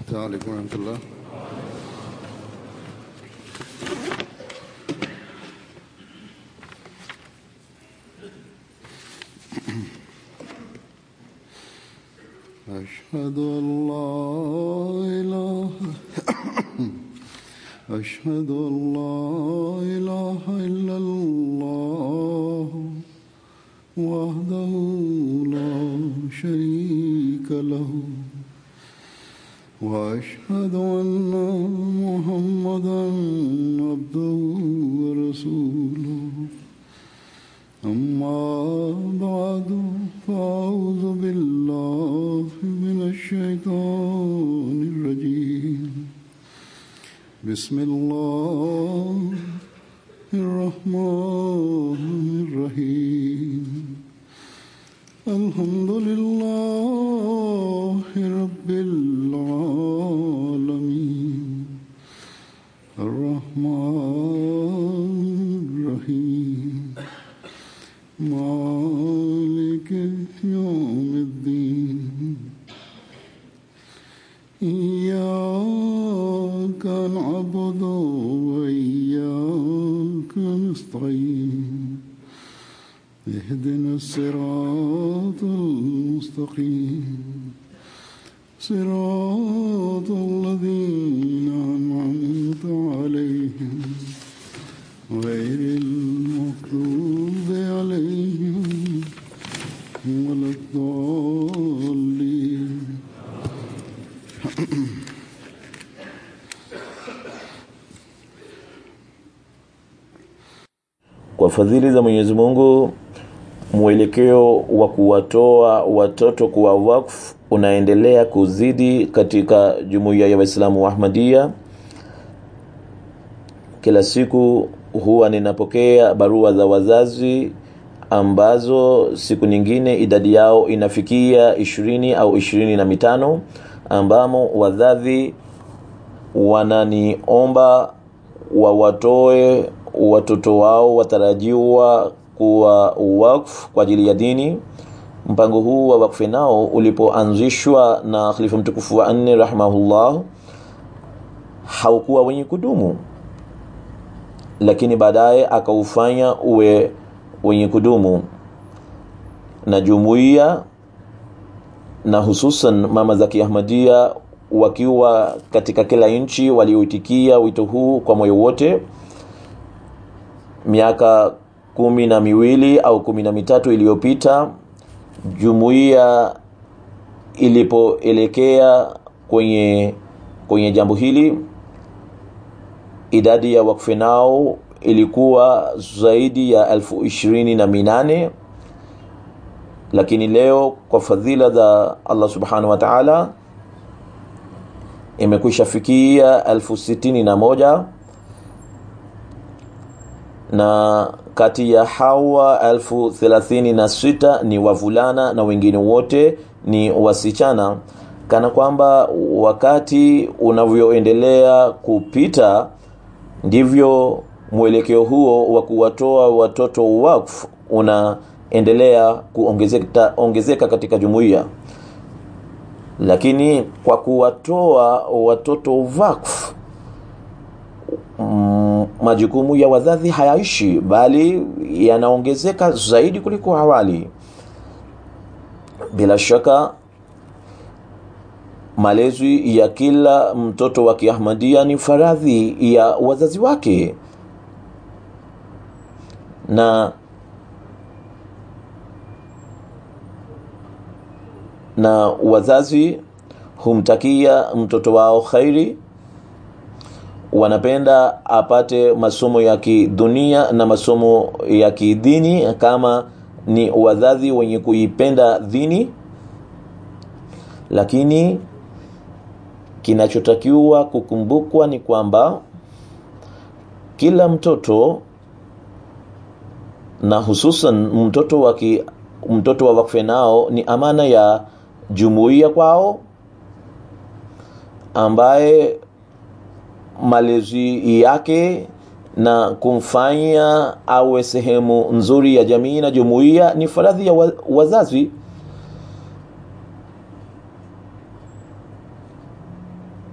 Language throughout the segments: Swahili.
السلام عليكم ورحمة الله أشهد أن لا إله أشهد أن لا إله إلا الله وحده لا شريك له وأشهد أن محمدا عبده ورسوله أما بعد فأعوذ بالله من الشيطان الرجيم بسم الله الرحمن الرحيم الحمد لله رب العالمين الرحمن الرحيم مالك يوم الدين إياك نعبد وإياك نستعين اهدنا الصراط المستقيم صراط الذين أنعمت عليهم غير المغضوب عليهم ولا الضالين Kwa fadhili za Mwenyezi Mungu, mwelekeo wa kuwatoa watoto kuwa wakfu unaendelea kuzidi katika jumuiya ya Waislamu wa Ahmadiyya. Kila siku huwa ninapokea barua za wazazi ambazo siku nyingine idadi yao inafikia ishirini au ishirini na mitano ambamo wazazi wananiomba wawatoe watoto wao watarajiwa kuwa wakfu kwa ajili ya dini mpango huu wa wakfu nao ulipoanzishwa na khalifa mtukufu wa nne rahimahullah haukuwa wenye kudumu lakini baadaye akaufanya uwe wenye kudumu na jumuiya na hususan mama za kiahmadia wakiwa katika kila nchi walioitikia wito huu kwa moyo wote miaka kumi na miwili au kumi na mitatu iliyopita jumuiya ilipoelekea kwenye kwenye jambo hili idadi ya wakfe nao ilikuwa zaidi ya elfu ishirini na minane lakini leo kwa fadhila za allah subhanahu wa taala imekwisha fikia elfu sitini na moja na kati ya hawa elfu thelathini na sita ni wavulana na wengine wote ni wasichana kana kwamba wakati unavyoendelea kupita ndivyo mwelekeo huo wa kuwatoa watoto wakfu unaendelea kuongezeka ongezeka katika jumuiya lakini kwa kuwatoa watoto wakfu mm, majukumu ya wazazi hayaishi bali yanaongezeka zaidi kuliko awali bila shaka malezi ya kila mtoto wa kiahmadia ni faradhi ya wazazi wake na na wazazi humtakia mtoto wao khairi wanapenda apate masomo ya kidunia na masomo ya kidini kama ni wazazi wenye kuipenda dini lakini kinachotakiwa kukumbukwa ni kwamba kila mtoto na hususan mtoto wa ki, mtoto wa wakfe nao ni amana ya jumuiya kwao ambaye malezi yake na kumfanya awe sehemu nzuri ya jamii na jumuiya ni faradhi ya wa- wazazi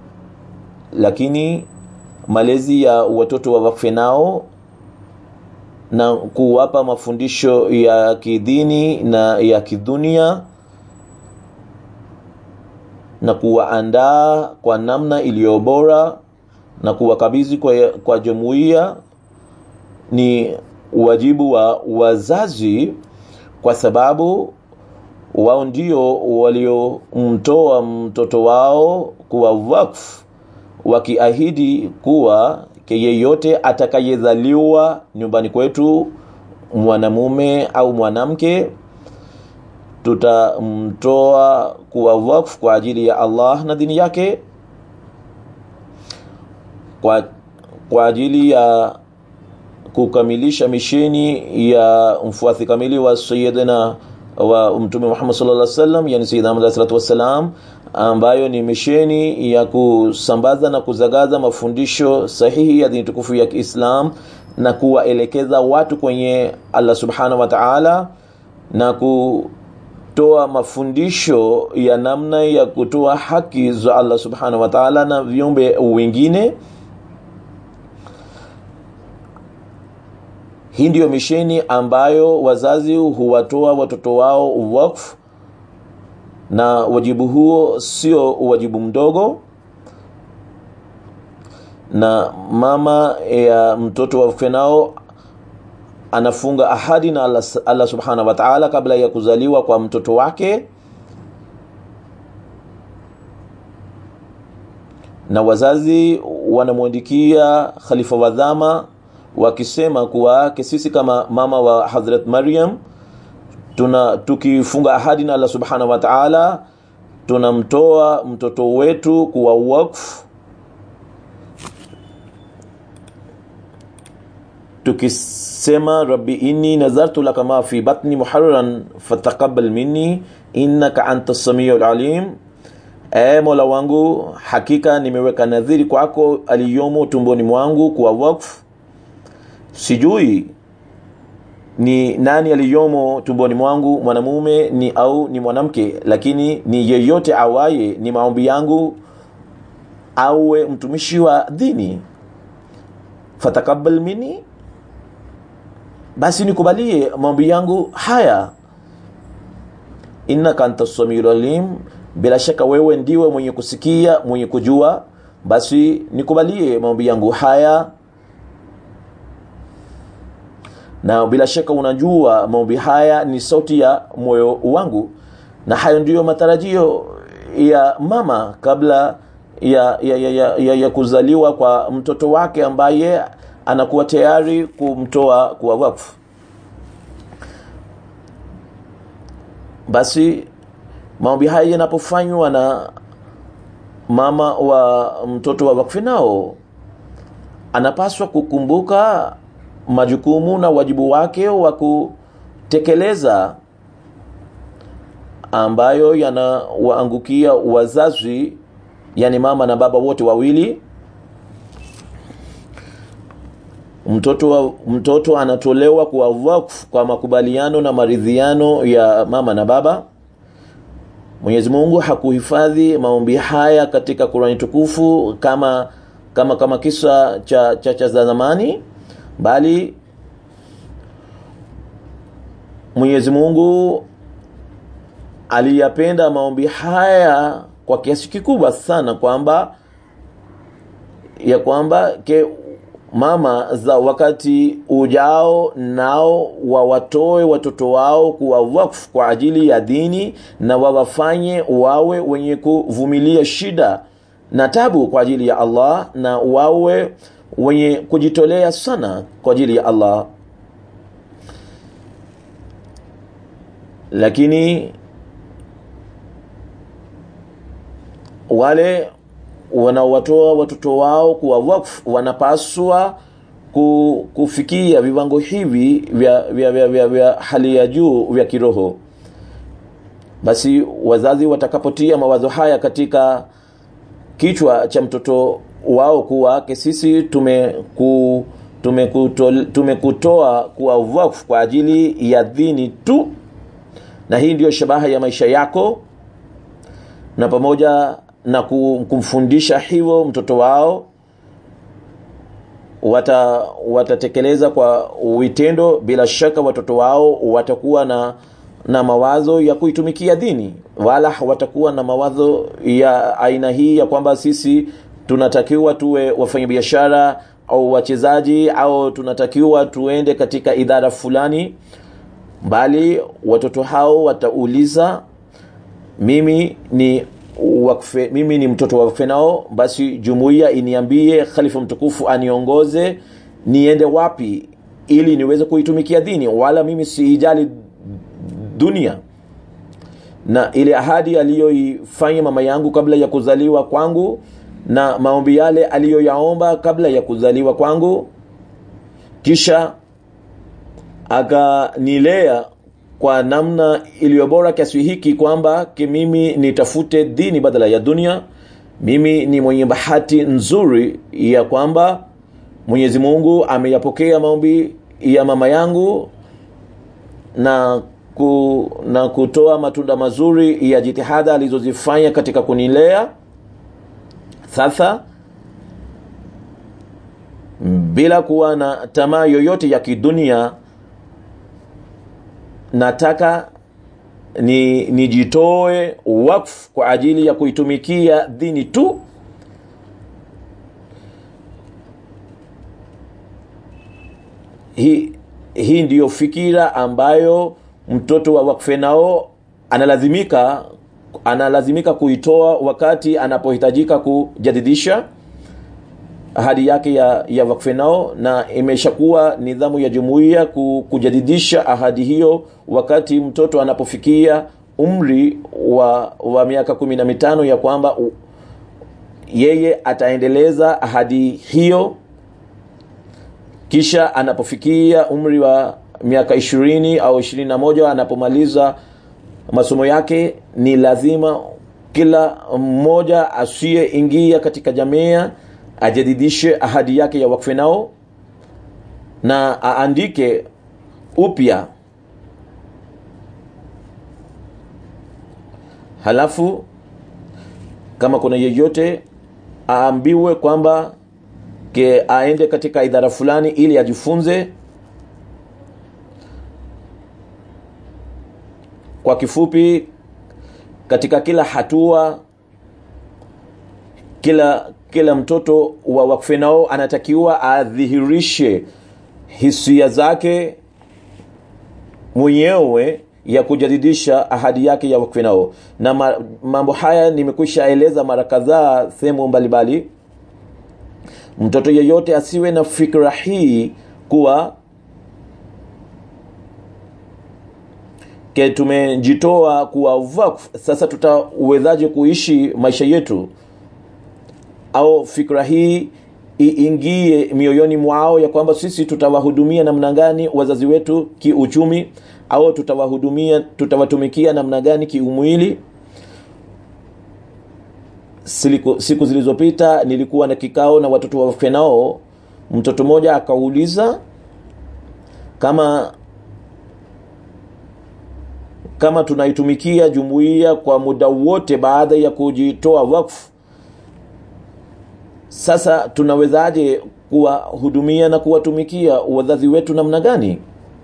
lakini malezi ya watoto wa wakfe nao na kuwapa mafundisho ya kidini na ya kidunia na kuwaandaa kwa namna iliyo bora na kuwakabidhi kwa, kwa jumuiya ni wajibu wa wazazi kwa sababu wao ndio waliomtoa mtoto wao kuwa wakfu wakiahidi kuwa yeyote atakayezaliwa nyumbani kwetu mwanamume au mwanamke tutamtoa kuwa wakfu kwa ajili ya Allah na dini yake kwa, kwa ajili ya kukamilisha misheni ya mfuasi kamili wa sayyidina wa mtume Muhammad sallallahu alaihi wasallam yani sayyidina Muhammad sallallahu alaihi wasallam ambayo ni misheni ya kusambaza na kuzagaza mafundisho sahihi ya dini tukufu ya Kiislam na kuwaelekeza watu kwenye Allah subhanahu wa ta'ala na kutoa mafundisho ya namna ya kutoa haki za Allah subhanahu wa ta'ala na viumbe wengine hii ndiyo misheni ambayo wazazi huwatoa watoto wao wakfu na wajibu huo sio wajibu mdogo na mama ya mtoto wakfe nao anafunga ahadi na Allah, Allah subhanahu wa ta'ala kabla ya kuzaliwa kwa mtoto wake na wazazi wanamwandikia khalifa wa dhama wakisema kuwa sisi kama mama wa Hazrat Maryam tuna tukifunga ahadi na Allah subhanahu wa ta'ala tunamtoa mtoto wetu kuwa wakfu tukisema rabbi inni nazartu laka ma fi batni muharraran fataqabbal minni innaka anta samiul alim e mola wangu hakika nimeweka nadhiri kwako aliyomo tumboni mwangu kuwa wakfu sijui ni nani aliyomo tumboni mwangu mwanamume ni au ni mwanamke lakini ni yeyote awaye ni maombi yangu awe mtumishi wa dini fatakabal mini basi nikubalie maombi yangu haya innaka anta samiul alim bila shaka wewe ndiwe mwenye kusikia mwenye kujua basi nikubalie maombi yangu haya na bila shaka unajua maombi haya ni sauti ya moyo wangu na hayo ndiyo matarajio ya mama kabla ya, ya, ya, ya, ya, ya kuzaliwa kwa mtoto wake ambaye anakuwa tayari kumtoa kuwa wakfu basi maombi haya yanapofanywa na mama wa mtoto wa wakfu nao anapaswa kukumbuka majukumu na wajibu wake wa kutekeleza ambayo yanawaangukia wazazi yani mama na baba wote wawili mtoto wa, mtoto anatolewa kwa wakfu kwa makubaliano na maridhiano ya mama na baba Mwenyezi Mungu hakuhifadhi maombi haya katika Qur'ani tukufu kama kama kama kisa cha cha, cha zamani bali Mwenyezi Mungu aliyapenda maombi haya kwa kiasi kikubwa sana kwamba ya kwamba ke mama za wakati ujao nao wawatoe watoto wao kuwa wakfu kwa ajili ya dini na wawafanye wawe wenye kuvumilia shida na tabu kwa ajili ya Allah na wawe wenye kujitolea sana kwa ajili ya Allah lakini wale wanaowatoa watoto wao kuwa wakfu wanapaswa kufikia viwango hivi vya, vya, vya, vya, vya hali ya juu vya kiroho basi wazazi watakapotia mawazo haya katika kichwa cha mtoto wao kuwa sisi tumeku tumekutoa tume kuwa wakfu kwa ajili ya dini tu na hii ndiyo shabaha ya maisha yako na pamoja na ku- kumfundisha hivyo mtoto wao wata watatekeleza kwa vitendo bila shaka watoto wao watakuwa na na mawazo ya kuitumikia dini wala watakuwa na mawazo ya aina hii ya kwamba sisi tunatakiwa tuwe wafanyabiashara au wachezaji au tunatakiwa tuende katika idara fulani bali watoto hao watauliza mimi ni wakfe, mimi ni mtoto wa wakfe nao basi jumuiya iniambie khalifa mtukufu aniongoze niende wapi ili niweze kuitumikia dini wala mimi siijali dunia na ile ahadi aliyoifanya mama yangu kabla ya kuzaliwa kwangu na maombi yale aliyoyaomba kabla ya kuzaliwa kwangu kisha akanilea kwa namna iliyo bora kiasi hiki kwamba ki mimi nitafute dini badala ya dunia mimi ni mwenye bahati nzuri ya kwamba mwenyezi mungu ameyapokea maombi ya mama yangu na ku, na kutoa matunda mazuri ya jitihada alizozifanya katika kunilea sasa bila kuwa na tamaa yoyote ya kidunia nataka ni nijitoe wakfu kwa ajili ya kuitumikia dini tu hii hii ndiyo fikira ambayo mtoto wa wakfe nao analazimika analazimika kuitoa wakati anapohitajika kujadidisha ahadi yake ya, ya wakfe nao na imeshakuwa nidhamu ya jumuiya ku, kujadidisha ahadi hiyo wakati mtoto anapofikia umri wa, wa miaka kumi na mitano ya kwamba u, yeye ataendeleza ahadi hiyo kisha anapofikia umri wa miaka ishirini au ishirini na moja anapomaliza masomo yake ni lazima kila mmoja asiyeingia katika jamia ajadidishe ahadi yake ya wakfe nao na aandike upya halafu kama kuna yeyote aambiwe kwamba ke aende katika idara fulani ili ajifunze kwa kifupi katika kila hatua kila kila mtoto wa wakfe nao anatakiwa adhihirishe hisia zake mwenyewe ya kujadidisha ahadi yake ya wakfe nao na ma, mambo haya nimekwisha eleza mara kadhaa sehemu mbalimbali mtoto yeyote asiwe na fikra hii kuwa ke tumejitoa kuwa vakf sasa tutawezaje kuishi maisha yetu au fikra hii iingie mioyoni mwao ya kwamba sisi tutawahudumia namna gani wazazi wetu kiuchumi au tutawahudumia tutawatumikia namna gani kiumwili siku, siku zilizopita nilikuwa na kikao na watoto wa nao mtoto mmoja akauliza kama kama tunaitumikia jumuiya kwa muda wote baada ya kujitoa wakfu sasa tunawezaje kuwahudumia na kuwatumikia wazazi wetu namna gani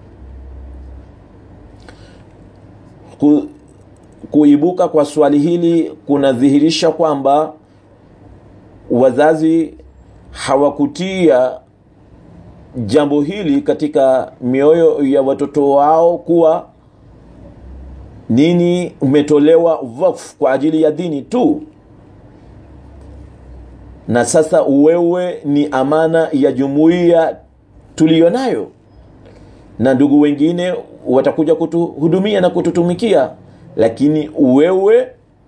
Ku, kuibuka kwa swali hili kunadhihirisha kwamba wazazi hawakutia jambo hili katika mioyo ya watoto wao kuwa nini umetolewa wakfu kwa ajili ya dini tu na sasa wewe ni amana ya jumuiya tuliyo nayo na ndugu wengine watakuja kutuhudumia na kututumikia lakini wewe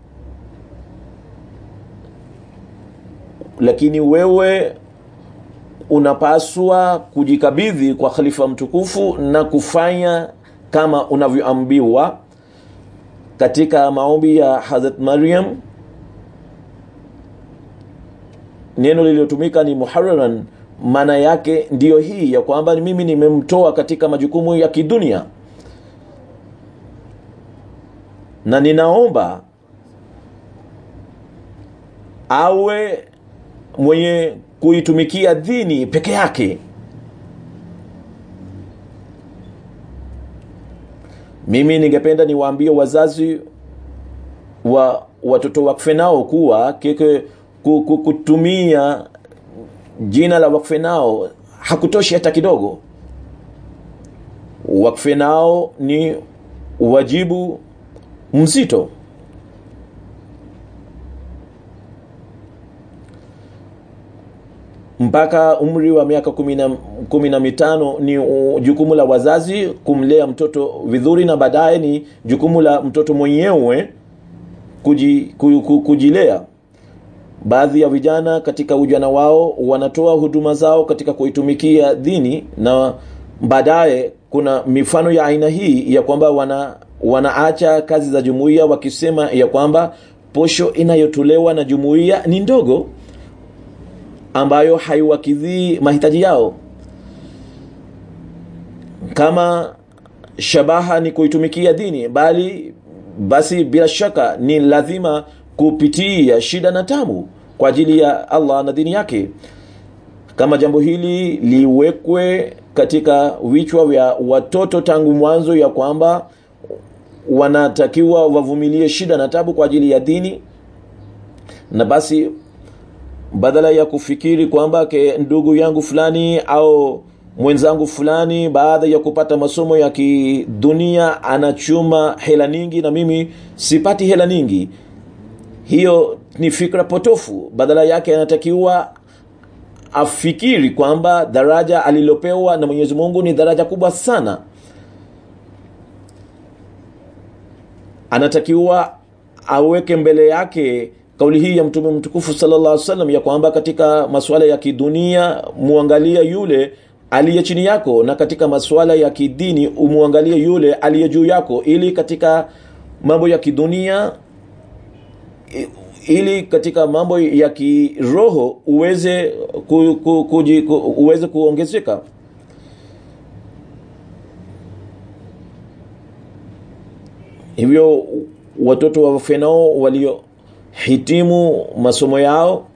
lakini wewe unapaswa kujikabidhi kwa khalifa mtukufu na kufanya kama unavyoambiwa katika maombi ya Hazrat Maryam neno lililotumika ni muhararan maana yake ndiyo hii ya kwamba mimi nimemtoa katika majukumu ya kidunia na ninaomba awe mwenye kuitumikia dini peke yake mimi ningependa niwaambie wazazi wa watoto wakfe nao kuwa keke kutumia jina la wakfe nao hakutoshi hata kidogo wakfe nao ni wajibu mzito mpaka umri wa miaka kumi na mitano ni jukumu la wazazi kumlea mtoto vizuri na baadaye ni jukumu la mtoto mwenyewe kuji, kujilea baadhi ya vijana katika ujana wao wanatoa huduma zao katika kuitumikia dini na baadaye kuna mifano ya aina hii ya kwamba wana wanaacha kazi za jumuiya wakisema ya kwamba posho inayotolewa na jumuiya ni ndogo ambayo haiwakidhii mahitaji yao kama shabaha ni kuitumikia dini bali basi bila shaka ni lazima kupitia shida na tamu kwa ajili ya allah na dini yake kama jambo hili liwekwe katika vichwa vya watoto tangu mwanzo ya kwamba wanatakiwa wavumilie shida na tabu kwa ajili ya dini na basi badala ya kufikiri kwamba ke ndugu yangu fulani au mwenzangu fulani baada ya kupata masomo ya kidunia anachuma hela nyingi na mimi sipati hela nyingi hiyo ni fikra potofu badala yake anatakiwa afikiri kwamba daraja alilopewa na mwenyezi mungu ni daraja kubwa sana anatakiwa aweke mbele yake kauli hii ya mtume mtukufu sallallahu alaihi wasallam ya kwamba katika masuala ya kidunia muangalia yule aliye chini yako na katika masuala ya kidini umwangalie yule aliye juu yako ili katika mambo ya kidunia ili katika mambo ya kiroho uweze ku, ku, ku, ku, uweze kuongezeka hivyo watoto wa fenao waliohitimu masomo yao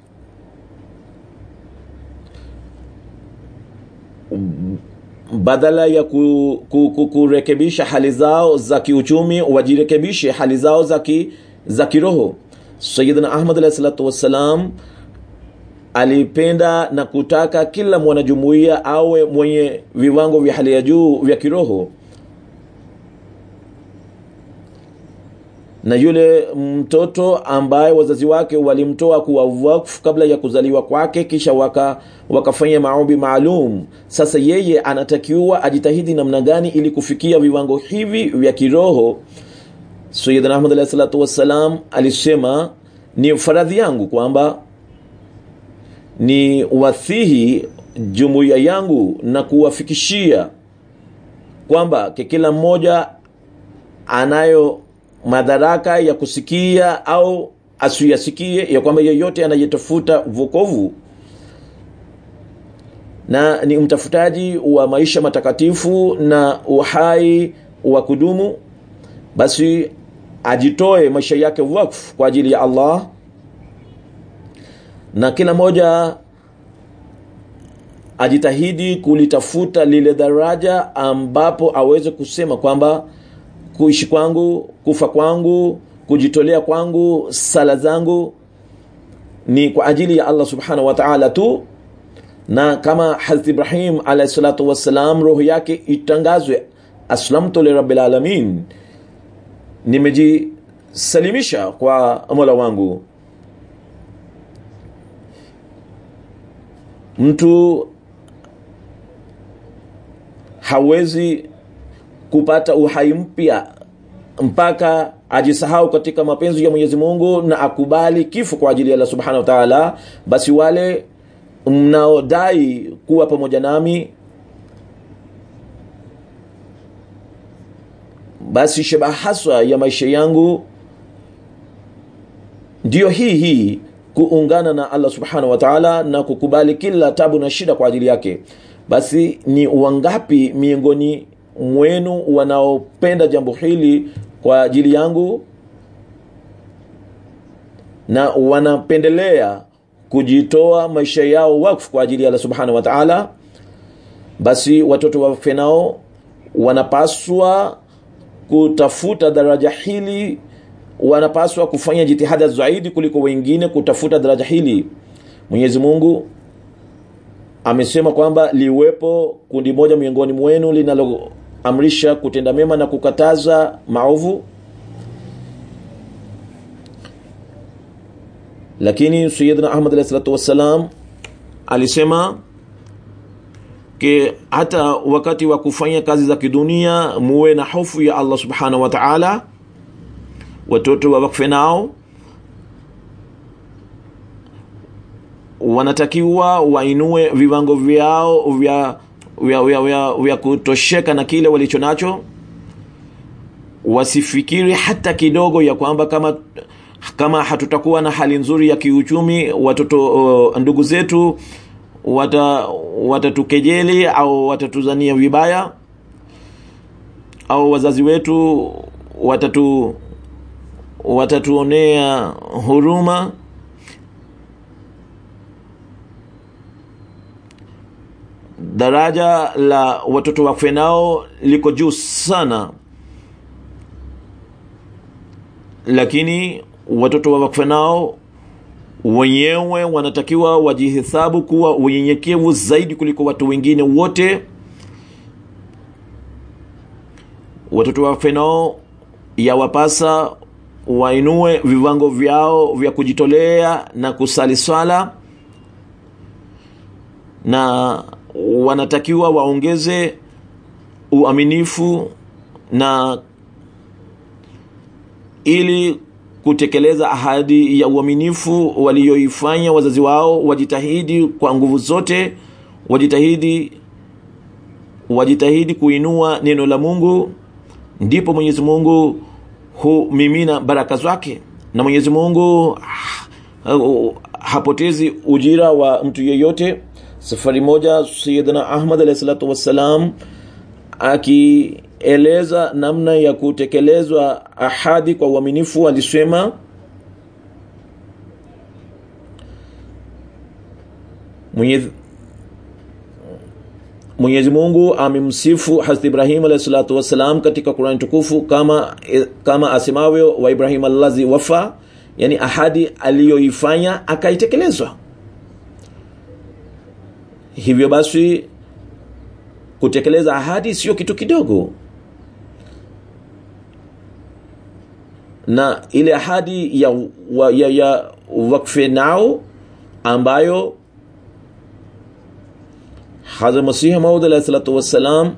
badala ya ku, ku, ku, kurekebisha hali zao za kiuchumi wajirekebishe hali zao za ki, za kiroho sayidina ahmad alahi salatu wassalam alipenda na kutaka kila mwanajumuiya awe mwenye viwango vya hali ya juu vya kiroho na yule mtoto ambaye wazazi wake walimtoa kuwa wakfu kabla ya kuzaliwa kwake kisha waka wakafanya maombi maalum sasa yeye anatakiwa ajitahidi namna gani ili kufikia viwango hivi vya kiroho sayidina ahmad alahi salatu wassalam alisema ni faradhi yangu kwamba ni wathihi jumuiya yangu na kuwafikishia kwamba kila mmoja anayo madaraka ya kusikia au asiyasikie ya kwamba yeyote anayetafuta vokovu na ni mtafutaji wa maisha matakatifu na uhai wa kudumu basi ajitoe maisha yake wakfu kwa ajili ya allah na kila moja ajitahidi kulitafuta lile daraja ambapo aweze kusema kwamba kuishi kwangu kufa kwangu kujitolea kwangu sala zangu ni kwa ajili ya allah subhanahu wa taala tu na kama harat ibrahim alahi salatu wassalam roho yake itangazwe aslamtu lirabil alamin nimejisalimisha kwa mola wangu mtu hawezi kupata uhai mpya mpaka ajisahau katika mapenzi ya mwenyezi mungu na akubali kifo kwa ajili ya allah subhanahu wa taala basi wale mnaodai kuwa pamoja nami basi shabaha haswa ya maisha yangu ndiyo hii hii kuungana na allah subhanahu wa taala na kukubali kila tabu na shida kwa ajili yake basi ni wangapi miongoni mwenu wanaopenda jambo hili kwa ajili yangu na wanapendelea kujitoa maisha yao wakfu kwa ajili ya Allah subhanahu wa ta'ala basi watoto wafe nao wanapaswa kutafuta daraja hili wanapaswa kufanya jitihada zaidi kuliko wengine kutafuta daraja hili mwenyezi mungu amesema kwamba liwepo kundi moja miongoni mwenu linaloamrisha kutenda mema na kukataza maovu lakini sayidina ahmad alahi salatu wassalam alisema ke hata wakati wa kufanya kazi za kidunia muwe na hofu ya allah subhanahu wa taala watoto wawakfe nao wanatakiwa wainue viwango vyao vya, vya, vya, vya, vya kutosheka na kile walicho nacho wasifikiri hata kidogo ya kwamba kama kama hatutakuwa na hali nzuri ya kiuchumi watoto uh, ndugu zetu wata watatukejeli au watatuzania vibaya au wazazi wetu watatu watatuonea huruma daraja la watoto wakfe nao liko juu sana lakini watoto wa wakfe nao wenyewe wanatakiwa wajihesabu kuwa wenyenyekevu zaidi kuliko watu wengine wote watoto wa wakfe nao yawapasa wainue viwango vyao vya kujitolea na kusali swala na wanatakiwa waongeze uaminifu na ili kutekeleza ahadi ya uaminifu walioifanya wazazi wao wajitahidi kwa nguvu zote wajitahidi wajitahidi kuinua neno la mungu ndipo mwenyezi mungu humimina baraka zake na mwenyezi mungu hapotezi ujira wa mtu yeyote safari moja sayidina ahmad alahi salatu wassalam akieleza namna ya kutekelezwa ahadi kwa uaminifu alisema mwenyezi mwenyezi mungu amemsifu hazrat ibrahim alahi salatu wassalam katika qurani tukufu kama kama asemavyo wa ibrahim allazi wafa yani ahadi aliyoifanya akaitekelezwa hivyo basi kutekeleza ahadi sio kitu kidogo na ile ahadi ya, wa, ya, ya wakfe nao ambayo hadha masihi maud alahi salatu wassalam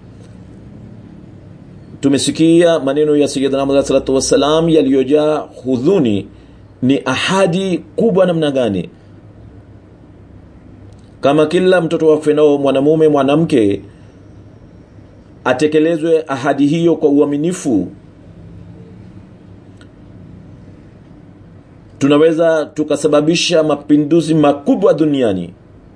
tumesikia maneno ya sayidina Muhammad alahi salatu wassalam yaliyojaa hudhuni ni ahadi kubwa namna gani kama kila mtoto wakfe nao mwanamume mwanamke atekelezwe ahadi hiyo kwa uaminifu tunaweza tukasababisha mapinduzi makubwa duniani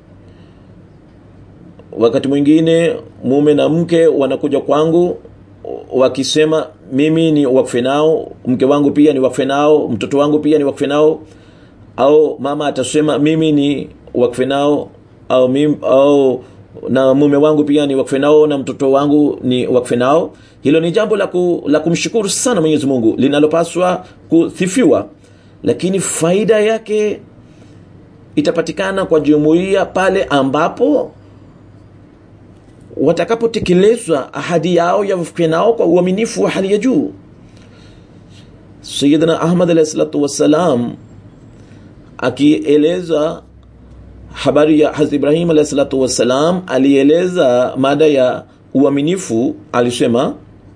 wakati mwingine mume na mke wanakuja kwangu wakisema mimi ni wakfe nao mke wangu pia ni wakfe nao mtoto wangu pia ni wakfe nao au mama atasema mimi ni wakfe nao au, mim, au na mume wangu pia ni wakfe nao na mtoto wangu ni wakfe nao hilo ni jambo la, ku, la kumshukuru sana mwenyezi mungu linalopaswa kuthifiwa lakini faida yake itapatikana kwa jumuiya pale ambapo watakapotekelezwa ahadi yao ya wakfe nao kwa uaminifu wa hali ya juu sayidina ahmad alahi salatu wassalam akieleza habari ya hazrat ibrahim alahi salatu wassalam alieleza mada ya uaminifu alisema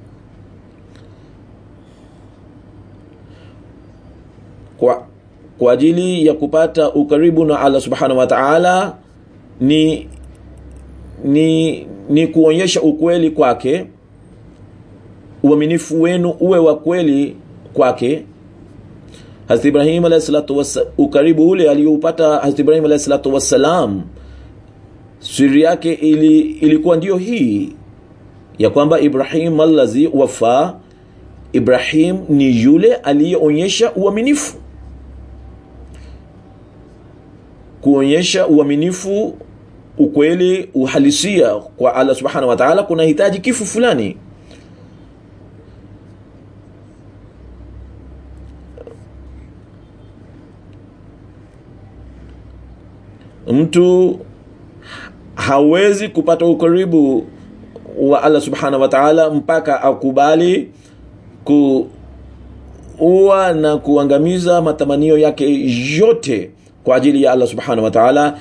kwa, kwa ajili ya kupata ukaribu na allah subhanahu wa taala ni ni ni kuonyesha ukweli kwake uaminifu wenu uwe wa kweli kwake Hazrat Ibrahim alayhi salatu wassalam ukaribu ule aliyoupata Hazrat Ibrahim alayhi salatu wassalam siri yake ili, ilikuwa ndiyo hii ya kwamba Ibrahim allazi wafa Ibrahim ni yule aliyeonyesha uaminifu kuonyesha uaminifu ukweli uhalisia kwa allah subhanahu wa taala kunahitaji kifu fulani mtu hawezi kupata ukaribu wa allah subhanahu wa taala mpaka akubali kuua na kuangamiza matamanio yake yote kwa ajili ya allah subhanahu wa taala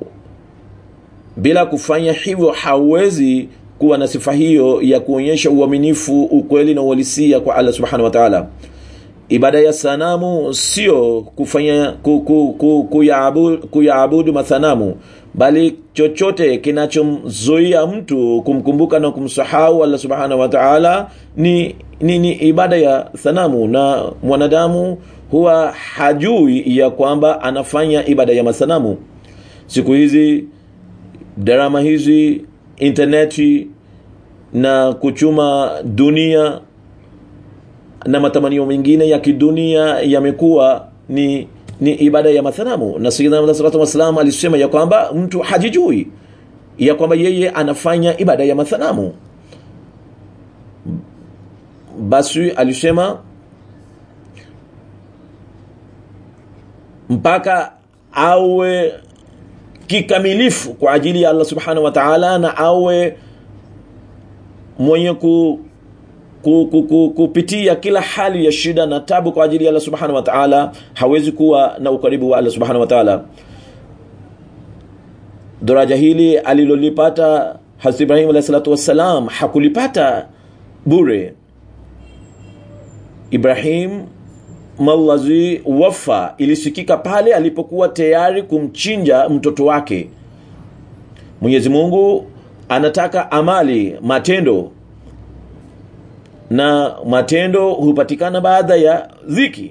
bila kufanya hivyo hawezi kuwa na sifa hiyo ya kuonyesha uaminifu ukweli na uhalisia kwa allah subhanahu wa taala ibada ya sanamu sio kufanya ku, ku, ku, kuyaabudu, kuyaabudu mathanamu bali chochote kinachomzuia mtu kumkumbuka na kumsahau allah subhanahu wa taala ni, ni, ni ibada ya sanamu na mwanadamu huwa hajui ya kwamba anafanya ibada ya masanamu siku hizi darama hizi interneti na kuchuma dunia na matamanio mengine ya kidunia yamekuwa ni ni ibada ya mathanamu na sayyidina sallallahu wasallam alisema ya kwamba mtu hajijui ya kwamba yeye anafanya ibada ya mathanamu basi alisema mpaka awe kikamilifu kwa ajili ya Allah subhanahu wa ta'ala na awe mwenye ku ku, ku, ku, kupitia kila hali ya shida na tabu kwa ajili ya Allah subhanahu wa ta'ala hawezi kuwa na ukaribu wa Allah subhanahu wa ta'ala daraja hili alilolipata Hazrat Ibrahim alayhi salatu wassalam hakulipata bure Ibrahim mallazi wafa ilisikika pale alipokuwa tayari kumchinja mtoto wake Mwenyezi Mungu anataka amali matendo na matendo hupatikana baada ya dhiki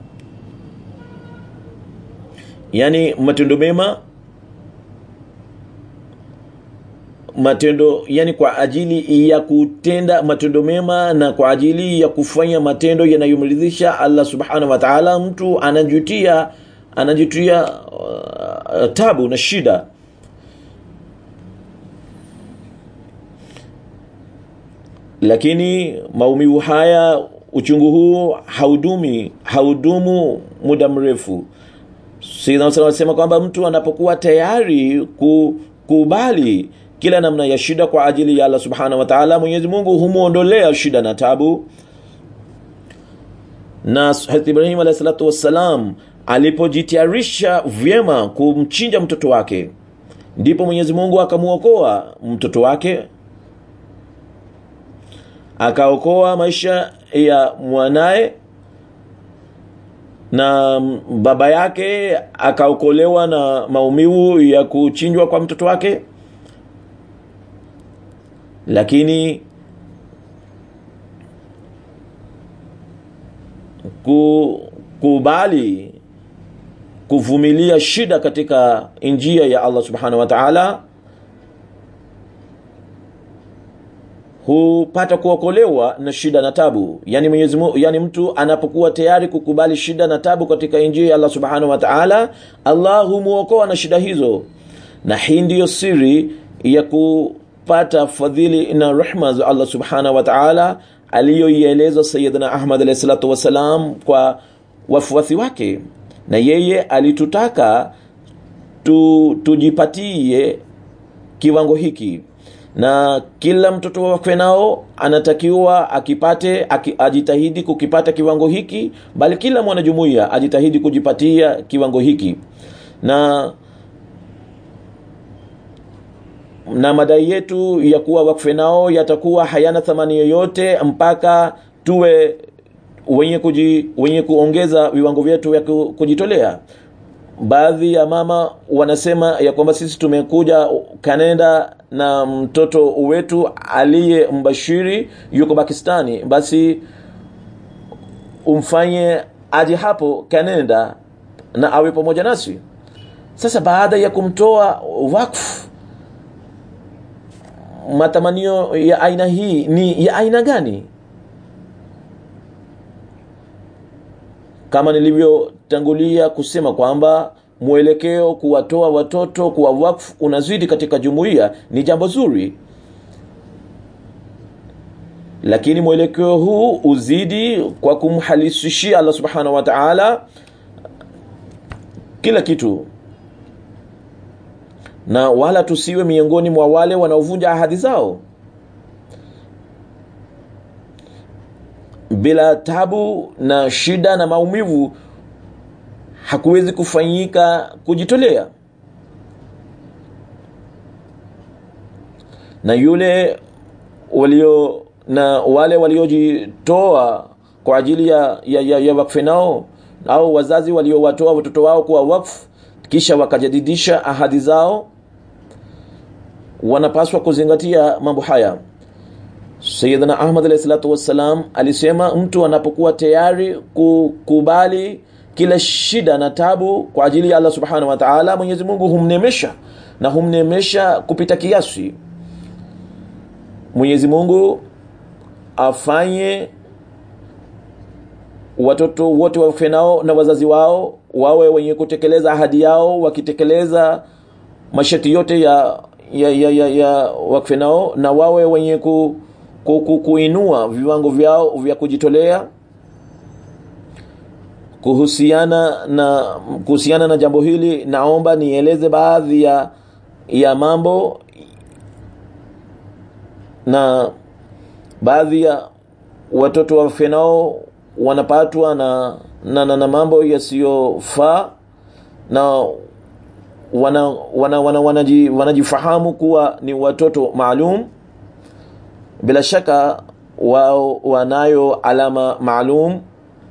yani matendo mema matendo yani kwa ajili ya kutenda matendo mema na kwa ajili ya kufanya matendo yanayomridhisha Allah subhanahu wa ta'ala mtu anajutia anajutia uh, tabu na shida lakini maumivu haya uchungu huu haudumi haudumu muda mrefu anasema kwamba mtu anapokuwa tayari kukubali kila namna ya shida kwa ajili ya Allah subhanahu wa ta'ala Mwenyezi Mungu humuondolea shida na tabu na Hazrat Ibrahim alayhi salatu wassalam alipojitayarisha vyema kumchinja mtoto wake ndipo Mwenyezi Mungu akamuokoa mtoto wake akaokoa maisha ya mwanaye na baba yake akaokolewa na maumivu ya kuchinjwa kwa mtoto wake lakini kukubali kuvumilia shida katika njia ya Allah subhanahu wa ta'ala hupata kuokolewa na shida na tabu yani Mwenyezi Mungu yani mtu anapokuwa tayari kukubali shida na tabu katika injili ya Allah Subhanahu wa Ta'ala Allah humuokoa na shida hizo na hii ndiyo siri ya kupata fadhili na rehma za Allah Subhanahu wa Ta'ala aliyoieleza Sayyidina Ahmad alayhi salatu wasalam kwa wafuasi wake na yeye alitutaka tu, tujipatie kiwango hiki na kila mtoto wakwe nao anatakiwa akipate aki, ajitahidi kukipata kiwango hiki bali kila mwanajumuiya ajitahidi kujipatia kiwango hiki na na madai yetu ya kuwa wakfe nao yatakuwa hayana thamani yoyote mpaka tuwe wenye kuji, wenye kuongeza viwango vyetu vya kujitolea baadhi ya mama wanasema ya kwamba sisi tumekuja kanenda na mtoto wetu aliye mbashiri yuko pakistani basi umfanye aje hapo kanenda na awe pamoja nasi sasa baada ya kumtoa wakfu matamanio ya aina hii ni ya aina gani kama nilivyotangulia kusema kwamba mwelekeo kuwatoa watoto kuwa wakfu unazidi katika jumuiya ni jambo zuri lakini mwelekeo huu uzidi kwa kumhalisishia allah subhanahu wa taala kila kitu na wala tusiwe miongoni mwa wale wanaovunja ahadi zao bila tabu na shida na maumivu hakuwezi kufanyika kujitolea na yule walio na wale waliojitoa kwa ajili ya, ya, ya, ya wakfe nao au wazazi waliowatoa watoto wao kuwa wakfu kisha wakajadidisha ahadi zao wanapaswa kuzingatia mambo haya sayidina ahmad alahi salatu wassalam alisema mtu anapokuwa tayari kukubali kila shida na tabu kwa ajili ya allah subhanahu wa taala mwenyezi mungu humnemesha na humnemesha kupita kiasi mwenyezi mungu afanye watoto wote wafe nao na wazazi wao wawe wenye kutekeleza ahadi yao wakitekeleza masharti yote ya ya, ya, ya, ya wakfe nao na wawe wenye ku, ku, ku, kuinua viwango vyao vya kujitolea kuhusiana na kuhusiana na jambo hili naomba nieleze baadhi ya ya mambo na baadhi ya watoto wafe nao wanapatwa na na, na, na mambo yasiyofaa na wana, wana, wana, wanaji, wanajifahamu kuwa ni watoto maalum bila shaka wao wanayo alama maalum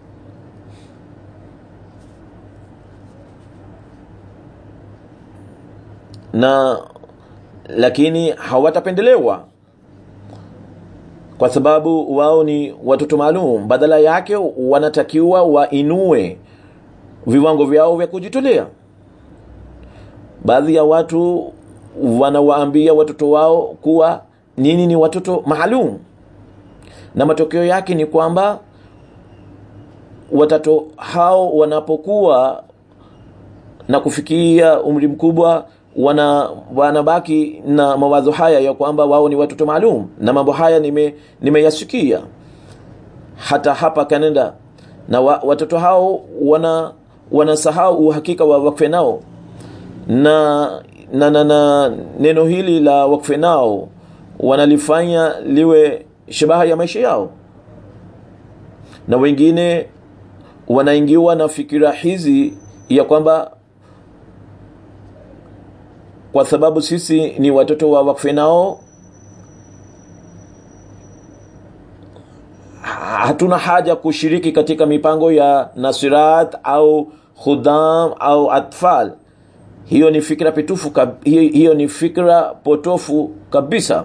na lakini hawatapendelewa kwa sababu wao ni watoto maalum badala yake wanatakiwa wainue viwango vyao vya kujitolea baadhi ya watu wanawaambia watoto wao kuwa nini ni watoto maalum na matokeo yake ni kwamba watoto hao wanapokuwa na kufikia umri mkubwa wana wanabaki na mawazo haya ya kwamba wao ni watoto maalum na mambo haya nime nimeyasikia hata hapa Canada na wa, watoto hao wana wanasahau uhakika wa wakfe nao na na, na, na neno hili la wakfe nao wanalifanya liwe shabaha ya maisha yao na wengine wanaingiwa na fikira hizi ya kwamba kwa sababu sisi ni watoto wa wakfe nao hatuna haja kushiriki katika mipango ya nasirat au khudam au atfal hiyo ni fikra pitufu hiyo, hiyo ni fikra potofu kabisa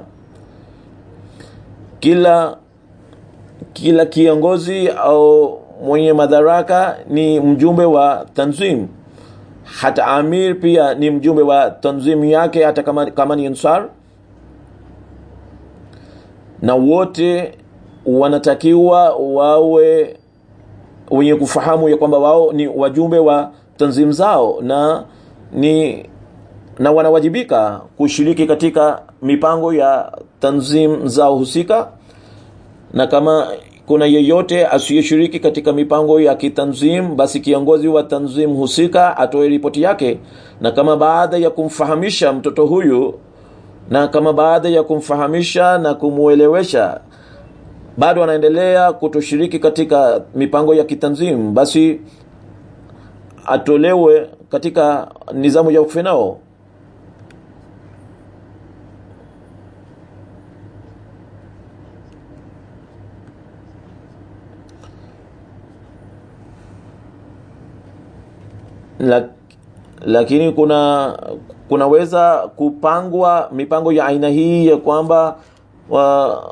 kila kila kiongozi au mwenye madaraka ni mjumbe wa tanzim hata amir pia ni mjumbe wa tanzimu yake hata kama, kama ni ansar na wote wanatakiwa wawe wenye kufahamu ya kwamba wao ni wajumbe wa tanzimu zao na ni na wanawajibika kushiriki katika mipango ya tanzim zao husika na kama kuna yeyote asiyeshiriki katika mipango ya kitanzim basi kiongozi wa tanzim husika atoe ripoti yake na kama baada ya kumfahamisha mtoto huyu na kama baada ya kumfahamisha na kumwelewesha bado anaendelea kutoshiriki katika mipango ya kitanzim basi atolewe katika nizamu ya ukfenao Lak, lakini kuna kunaweza kupangwa mipango ya aina hii ya kwamba wa,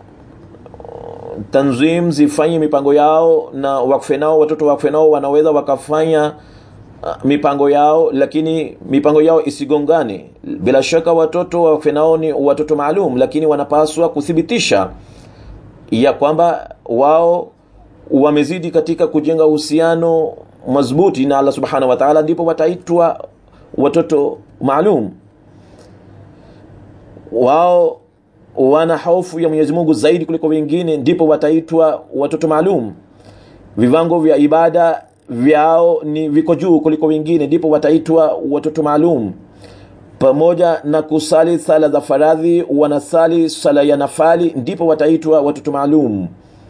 tanzim zifanye mipango yao na wakfe nao watoto wakfe nao wanaweza wakafanya uh, mipango yao lakini mipango yao isigongane bila shaka watoto wakfe nao ni watoto maalum lakini wanapaswa kuthibitisha ya kwamba wao wamezidi katika kujenga uhusiano madhubuti na allah subhanahu wa taala ndipo wataitwa watoto maalum wao wana hofu ya mwenyezi mungu zaidi kuliko wengine ndipo wataitwa watoto maalum vivango vya ibada vyao ni viko juu kuliko wengine ndipo wataitwa watoto maalum pamoja na kusali sala za faradhi wanasali sala ya nafali ndipo wataitwa watoto maalum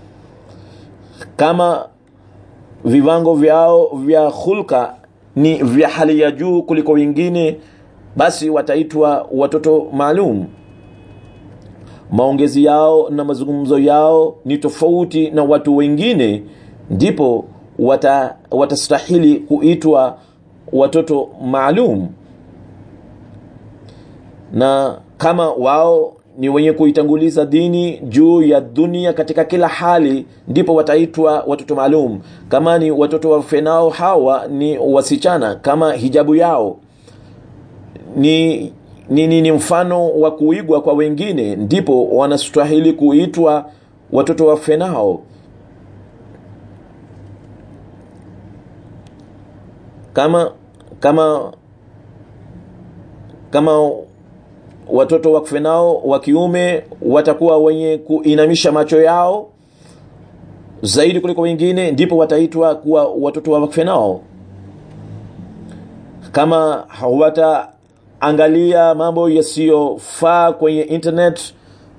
kama viwango vyao vya hulka ni vya hali ya juu kuliko wengine basi wataitwa watoto maalum maongezi yao na mazungumzo yao ni tofauti na watu wengine ndipo wata, watastahili kuitwa watoto maalum na kama wao ni wenye kuitanguliza dini juu ya dunia katika kila hali ndipo wataitwa watoto maalum kama ni watoto wafenao hawa ni wasichana kama hijabu yao ni ni, ni, ni mfano wa kuigwa kwa wengine ndipo wanastahili kuitwa watoto wafenao kama kama kama watoto wakfe nao wa kiume watakuwa wenye kuinamisha macho yao zaidi kuliko wengine ndipo wataitwa kuwa watoto wa wakfe nao kama hawataangalia mambo yasiyofaa kwenye internet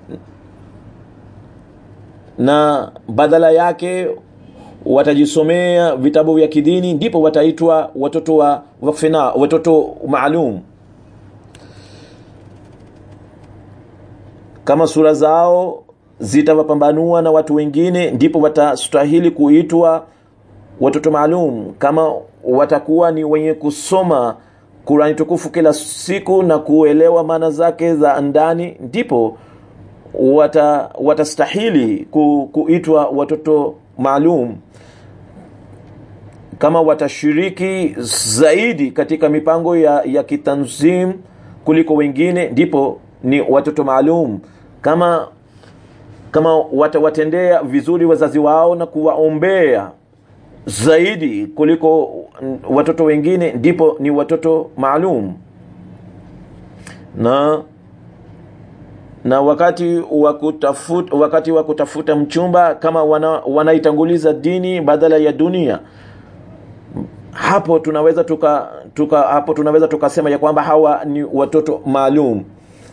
na badala yake watajisomea vitabu vya kidini ndipo wataitwa watoto wa wakfena watoto maalum kama sura zao zitawapambanua na watu wengine ndipo watastahili kuitwa watoto maalum kama watakuwa ni wenye kusoma kurani tukufu kila siku na kuelewa maana zake za ndani ndipo wata, watastahili ku, kuitwa watoto maalum kama watashiriki zaidi katika mipango ya, ya kitanzim kuliko wengine ndipo ni watoto maalum kama kama watawatendea vizuri wazazi wao na kuwaombea zaidi kuliko watoto wengine ndipo ni watoto maalum na na wakati wa kutafuta wakati wa kutafuta mchumba kama wana, wanaitanguliza dini badala ya dunia hapo tunaweza tuka, tuka hapo tunaweza tukasema ya kwamba hawa ni watoto maalum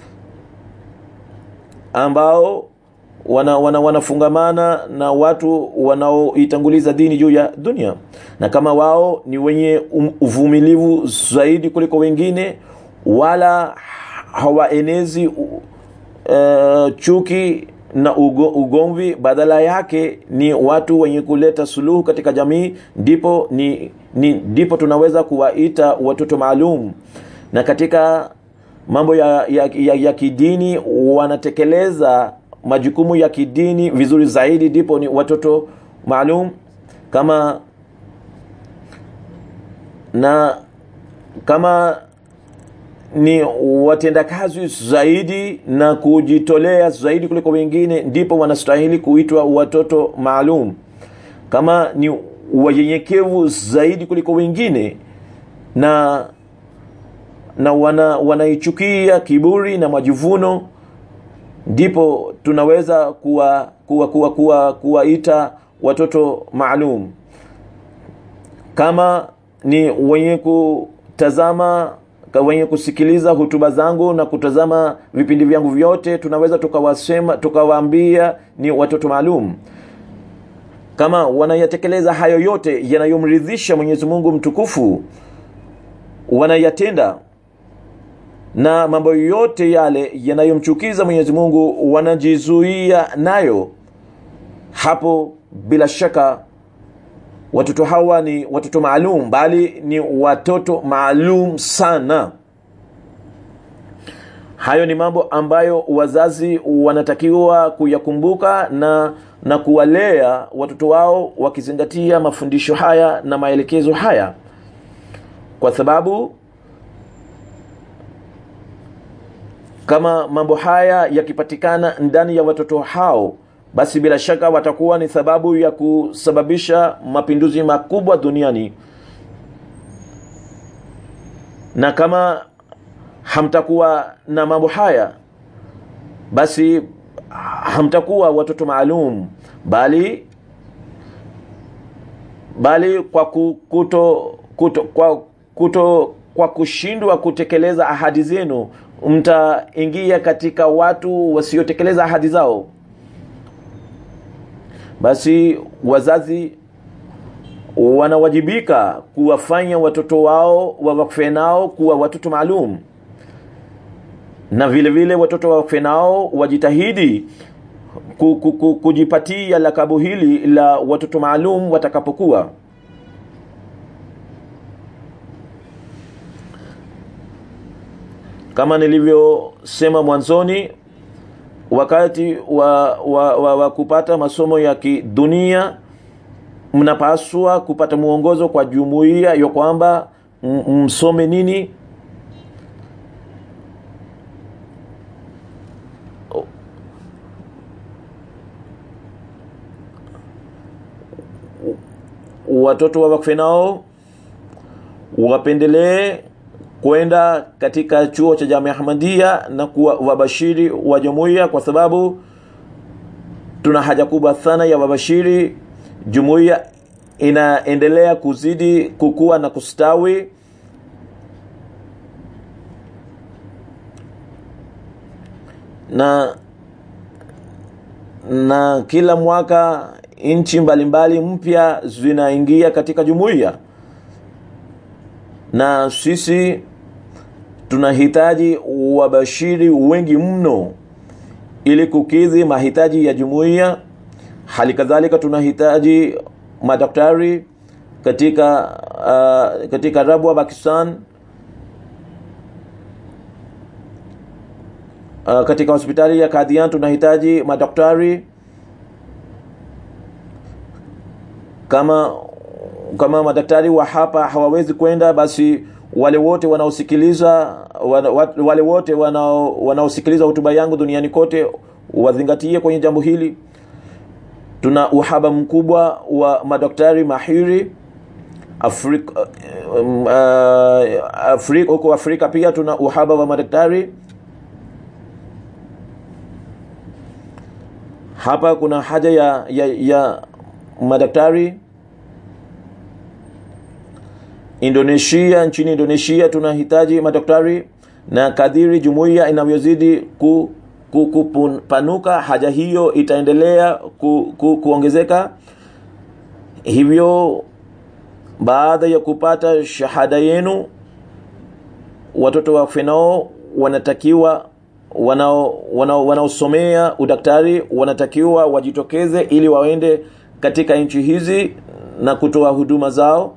ambao wana, wana, wanafungamana na watu wanaoitanguliza dini juu ya dunia na kama wao ni wenye um, uvumilivu zaidi kuliko wengine wala hawaenezi uh, chuki na ugo, ugomvi badala yake ni watu wenye kuleta suluhu katika jamii ndipo ni, ni ndipo tunaweza kuwaita watoto maalum na katika mambo ya, ya, ya, ya kidini wanatekeleza majukumu ya kidini vizuri zaidi ndipo ni watoto maalum kama na kama ni watendakazi zaidi na kujitolea zaidi kuliko wengine ndipo wanastahili kuitwa watoto maalum kama ni wanyenyekevu zaidi kuliko wengine na na wana wanaichukia kiburi na majivuno ndipo tunaweza kuwa kuwa kuwa kuwa kuwaita watoto maalum kama ni wenye kutazama wenye kusikiliza hutuba zangu na kutazama vipindi vyangu vyote tunaweza tukawasema tukawaambia ni watoto maalum kama wanayatekeleza hayo yote yanayomridhisha mwenyezi mungu mtukufu wanayatenda na mambo yote yale yanayomchukiza mwenyezi mungu wanajizuia nayo hapo bila shaka watoto hawa ni watoto maalum bali ni watoto maalum sana hayo ni mambo ambayo wazazi wanatakiwa kuyakumbuka na na kuwalea watoto wao wakizingatia mafundisho haya na maelekezo haya kwa sababu kama mambo haya yakipatikana ndani ya watoto hao basi bila shaka watakuwa ni sababu ya kusababisha mapinduzi makubwa duniani na kama hamtakuwa na mambo haya basi hamtakuwa watoto maalum bali bali kwa ku- kuto, kuto, kwa, kuto kwa kushindwa kutekeleza ahadi zenu mtaingia katika watu wasiotekeleza ahadi zao basi wazazi wanawajibika kuwafanya watoto wao wawakfe nao kuwa watoto maalum na vile vile watoto wawakfe nao wajitahidi ku, ku, ku, kujipatia lakabu hili la watoto maalum watakapokuwa kama nilivyosema mwanzoni wakati wa, wa, wa, wa kupata masomo ya kidunia mnapaswa kupata mwongozo kwa jumuiya ya kwamba m- msome nini watoto wa wakfe nao wapendelee kwenda katika chuo cha jamia ahmadia na kuwa wabashiri wa jumuiya kwa sababu tuna haja kubwa sana ya wabashiri jumuiya inaendelea kuzidi kukua na kustawi na na kila mwaka nchi mbalimbali mpya zinaingia katika jumuiya na sisi tunahitaji wabashiri wengi mno ili kukidhi mahitaji ya jumuiya hali kadhalika tunahitaji madaktari katika uh, katika rabwa pakistan uh, katika hospitali ya kadhian tunahitaji madaktari kama kama madaktari wa hapa hawawezi kwenda basi wale wote wanaosikiliza wana, wale wote wanao wanaosikiliza hotuba yangu duniani kote wazingatie kwenye jambo hili tuna uhaba mkubwa wa madaktari mahiri Afrika um, uh, Afrika huko Afrika pia tuna uhaba wa madaktari hapa kuna haja ya, ya, ya madaktari Indonesia nchini Indonesia tunahitaji madaktari na kadiri jumuiya inavyozidi ku, ku, kupanuka haja hiyo itaendelea ku, ku, kuongezeka hivyo baada ya kupata shahada yenu watoto wa fenao wanatakiwa wanao wanao wanaosomea udaktari wanatakiwa wajitokeze ili waende katika nchi hizi na kutoa huduma zao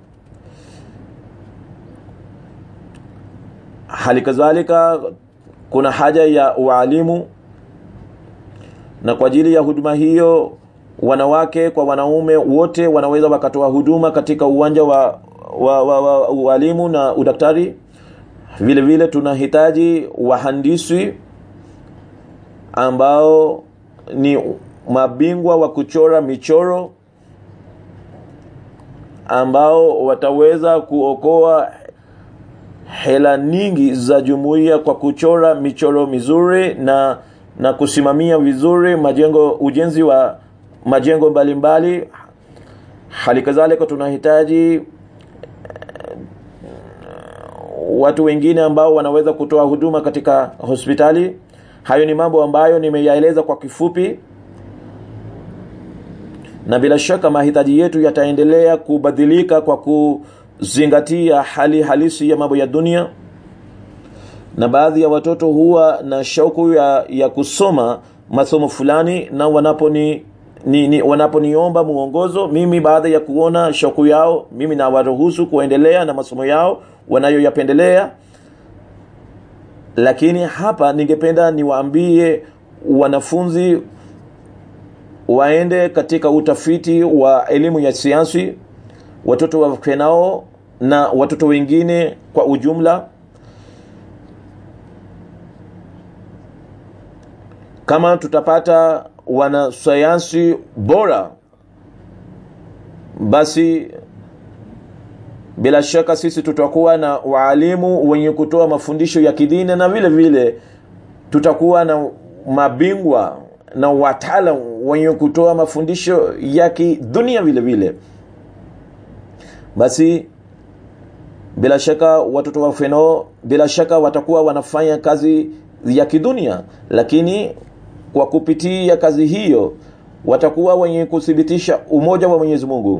hali kadhalika kuna haja ya waalimu na kwa ajili ya huduma hiyo wanawake kwa wanaume wote wanaweza wakatoa huduma katika uwanja wa wa, wa, wa ualimu na udaktari vile vile tunahitaji wahandisi ambao ni mabingwa wa kuchora michoro ambao wataweza kuokoa hela nyingi za jumuiya kwa kuchora michoro mizuri na na kusimamia vizuri majengo ujenzi wa majengo mbalimbali hali kadhalika tunahitaji watu wengine ambao wanaweza kutoa huduma katika hospitali hayo ni mambo ambayo nimeyaeleza kwa kifupi na bila shaka mahitaji yetu yataendelea kubadilika kwa kuzingatia hali halisi ya mambo ya dunia na baadhi ya watoto huwa na shauku ya, ya kusoma masomo fulani na wanaponi ni, ni, wanaponiomba mwongozo mimi baada ya kuona shauku yao mimi nawaruhusu kuendelea na masomo yao wanayoyapendelea lakini hapa ningependa niwaambie wanafunzi waende katika utafiti wa elimu ya sayansi watoto wakenao na watoto wengine kwa ujumla kama tutapata wanasayansi bora basi bila shaka sisi tutakuwa na waalimu wenye kutoa mafundisho ya kidini na vile vile tutakuwa na mabingwa na wataalam wenye kutoa mafundisho ya kidunia vile vile basi bila shaka watoto wa feno bila shaka watakuwa wanafanya kazi ya kidunia lakini kwa kupitia kazi hiyo watakuwa wenye kuthibitisha umoja wa mwenyezi mungu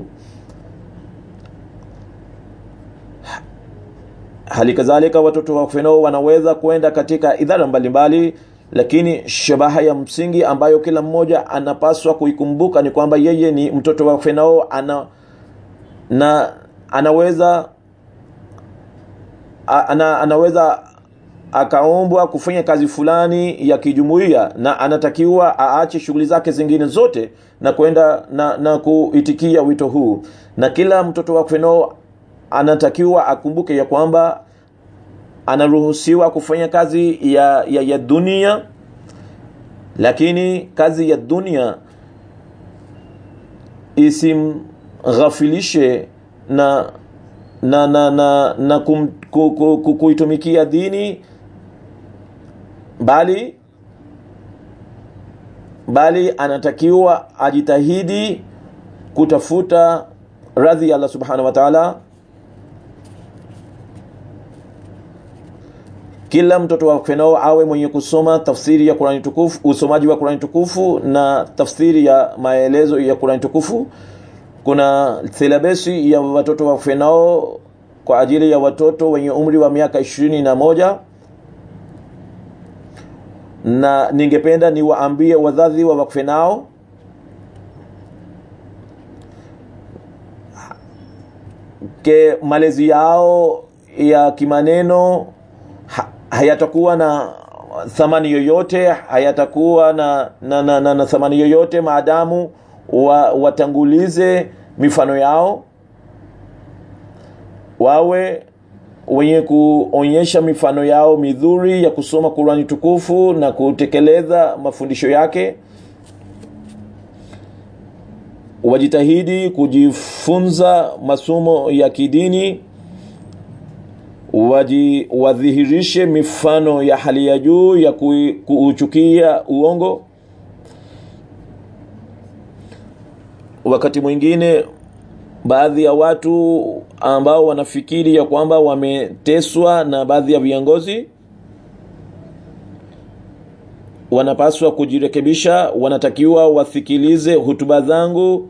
hali kadhalika watoto wa feno wanaweza kwenda katika idara mbalimbali lakini shabaha ya msingi ambayo kila mmoja anapaswa kuikumbuka ni kwamba yeye ni mtoto wa fenao ana na anaweza ana, anaweza akaombwa kufanya kazi fulani ya kijumuiya na anatakiwa aache shughuli zake zingine zote na kwenda na, na kuitikia wito huu na kila mtoto wa fenao anatakiwa akumbuke ya kwamba anaruhusiwa kufanya kazi ya, ya, ya dunia lakini kazi ya dunia isimghafilishe na na na na, na kum, ku, ku, ku, kuitumikia dini bali bali anatakiwa ajitahidi kutafuta radhi ya Allah subhanahu wa ta'ala kila mtoto wa fenao awe mwenye kusoma tafsiri ya Qur'ani tukufu usomaji wa Qur'ani tukufu na tafsiri ya maelezo ya Qur'ani tukufu kuna silabesi ya watoto wa fenao kwa ajili ya watoto wenye umri wa miaka ishirini na moja na ningependa niwaambie wazazi wa wakfe nao ke malezi yao ya kimaneno ha, hayatakuwa na thamani yoyote hayatakuwa na, na, na, na, na thamani yoyote maadamu wa, watangulize mifano yao wawe wenye kuonyesha mifano yao midhuri ya kusoma Qurani tukufu na kutekeleza mafundisho yake wajitahidi kujifunza masomo ya kidini waji wadhihirishe mifano ya hali ya juu ya kuuchukia uongo wakati mwingine baadhi ya watu ambao wanafikiri ya kwamba wameteswa na baadhi ya viongozi wanapaswa kujirekebisha wanatakiwa wasikilize hutuba zangu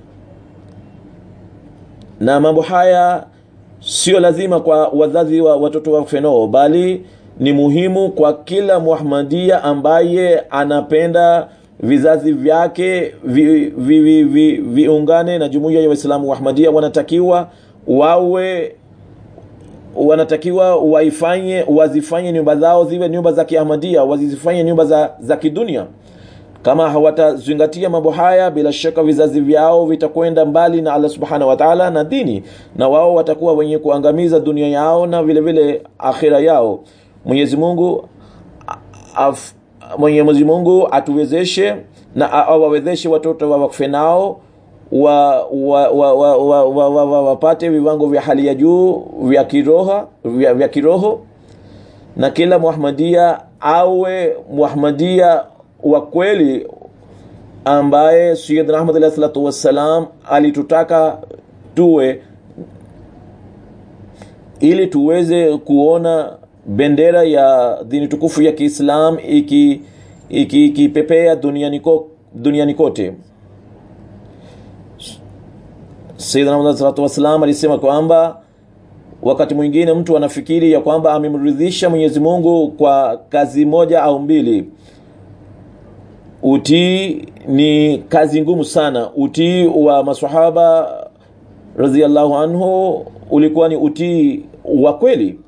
na mambo haya sio lazima kwa wazazi wa watoto wa fenoo bali ni muhimu kwa kila muhamadia ambaye anapenda vizazi vyake viungane vi, vi, vi, vi na jumuiya ya waislamu wa ahmadia wanatakiwa wawe wanatakiwa waifanye wazifanye nyumba zao ziwe nyumba za kiahmadia wazifanye nyumba za, za kidunia kama hawatazingatia mambo haya bila shaka vizazi vyao vitakwenda mbali na allah subhanahu wataala na dini na wao watakuwa wenye kuangamiza dunia yao na vile vile akhira yao mwenyezi mungu af, mwenyezi mungu atuwezeshe na awawezeshe watoto wa wakfe nao wa, wa, wa, wa, wa, wa, wa, wa, wapate viwango vya hali ya juu vya kiroho vya, vya kiroho na kila muhamadia awe muhamadia wa kweli ambaye sayidna ahmad alahi salatu wassalam alitutaka tuwe ili tuweze kuona bendera ya dini tukufu ya kiislam ikipepea iki, iki duniani, ko, duniani kote sayidna ahmad alahi salatu wassalam alisema kwamba wakati mwingine mtu anafikiri ya kwamba amemridhisha mwenyezi mungu kwa kazi moja au mbili utii ni kazi ngumu sana utii wa masahaba radhiallahu anhu ulikuwa ni utii wa kweli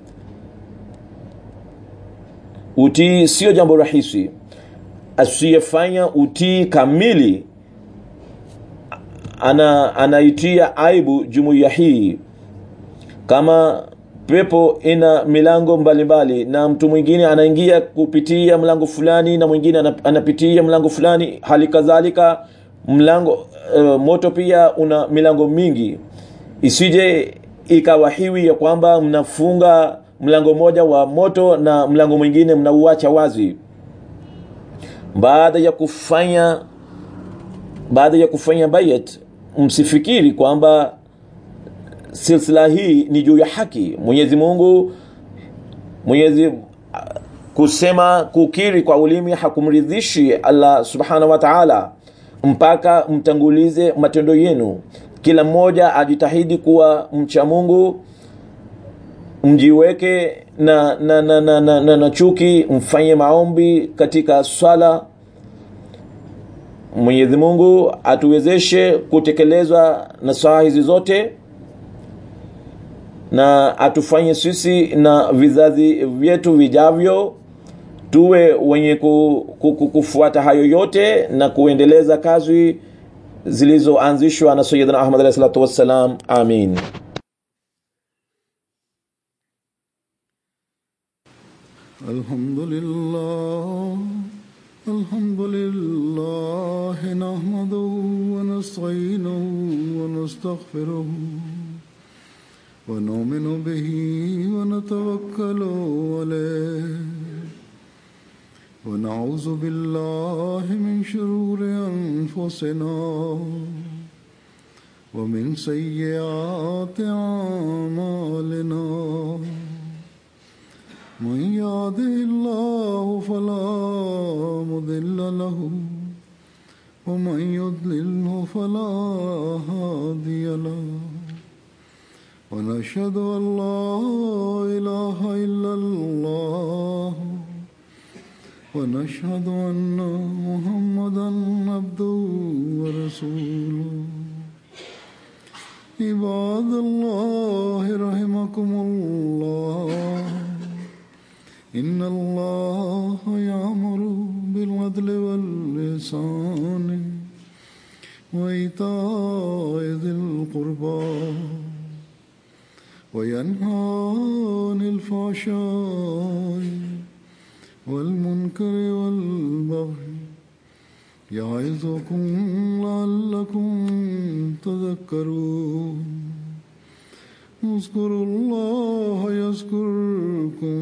utii sio jambo rahisi asiyefanya utii kamili ana anaitia aibu jumuiya hii kama pepo ina milango mbalimbali mbali, na mtu mwingine anaingia kupitia mlango fulani na mwingine anapitia mlango fulani hali kadhalika mlango uh, moto pia una milango mingi isije ikawa hiwi ya kwamba mnafunga mlango mmoja wa moto na mlango mwingine mnauacha wazi baada ya kufanya baada ya kufanya bayat msifikiri kwamba silsila hii ni juu ya haki mwenyezi mungu mwenyezi kusema kukiri kwa ulimi hakumridhishi allah subhanahu wa taala mpaka mtangulize matendo yenu kila mmoja ajitahidi kuwa mcha mungu mjiweke na na, na, na, na, na, na chuki mfanye maombi katika swala mwenyezi mungu atuwezeshe kutekelezwa na saa hizi zote na atufanye sisi na vizazi vyetu vijavyo tuwe wenye ku, ku, ku, kufuata hayo yote na kuendeleza kazi zilizoanzishwa na sayidina ahmad alahi salatu wassalam amin الحمد لله الحمد لله نحمده ونستعينه ونستغفره ونؤمن به ونتوكل عليه ونعوذ بالله من شرور أنفسنا ومن سيئات أعمالنا من يهده الله فلا مضل له ومن يضلله فلا هادي له ونشهد ان لا اله الا الله ونشهد ان محمدا عبده ورسوله عباد الله رحمكم الله إن الله يأمر بالعدل واللسان وإيتاء ذي القربى وينهى عن الفحشاء والمنكر والبغي يعظكم لعلكم تذكرون اذكروا الله يذكركم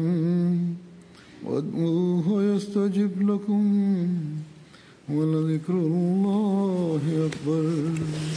وادعوه يستجب لكم ولذكر الله أكبر